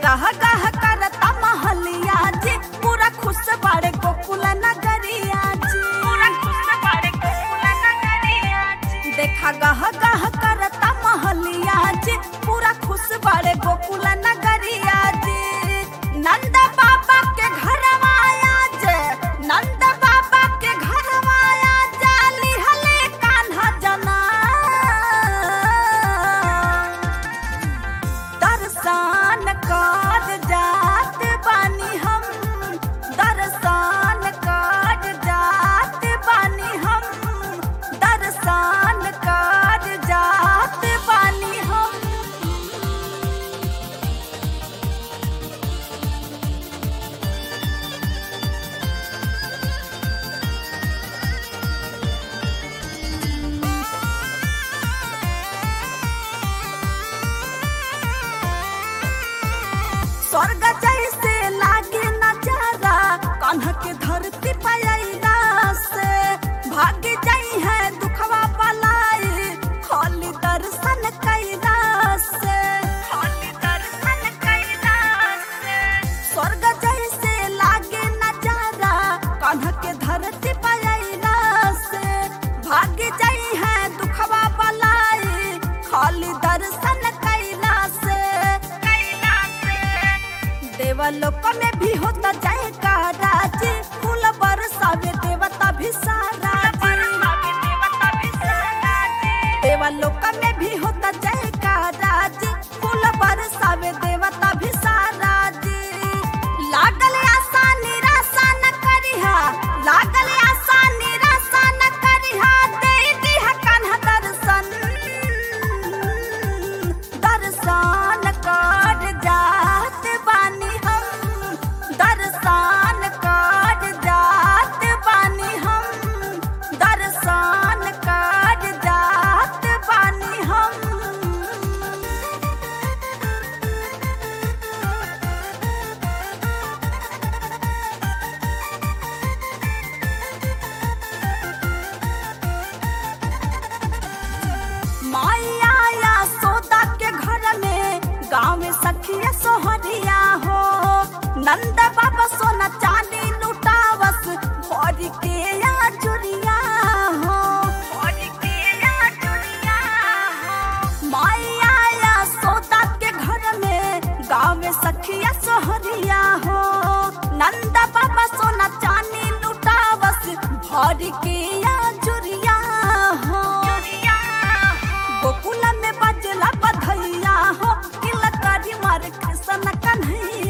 गह गह करता महलिया जी पूरा खुश बाड़े गोकुल नगरिया जी पूरा खुश बाड़े गोकुल नगरिया जी देखा गह गह करता महलिया जी पूरा खुश बाड़े गोकुल नगरिया जी नंद बाबा के घर आया जे नंद बाबा के घर आया जाली हले कान्हा जना दर्शन कर जात बानी हम दर्शन कर जात बानी हम दर्शन कर जात बानी हम स्वर्ग जैसे लागे नजारा कान्हा के धरती पयला से भाग जाई है दुखवा पलाई खाली दर्शन कैला से खाली दर्शन कैला से स्वर्ग जैसे लागे नजारा कान्हा के धरती पयला से भाग जाई है दुखवा पलाई खाली दर्शन कैला से कैला से देवलोक में भी होता जयकारा जी फूल बरसावे देवता भी सारा देवलोक में भी होता जयकारा जी फूल बरसावे देवता भी सारा जी लागल आशा निराशा न करिहा लागल आशा निराशा न करिहा दे दिहा कान्हा दर्शन दर्शन कर जात बानी हम दर्शन कर जात बानी हम दर्शन कर जात बानी हम माया या सोदा के घर में गाँव में सखिया सोहरिया हो नंद बाबा सोना चांदी लुटावस भोर के या चुरिया हो भोर के या चुरिया हो माया या सोदा के घर में गाँव में सखिया सोहरिया हो नंद बाबा सोना चांदी लुटावस भोर के या चुरिया हो गोकुल में बजला बधैया हो किलकारी मार कृष्ण कन्हैया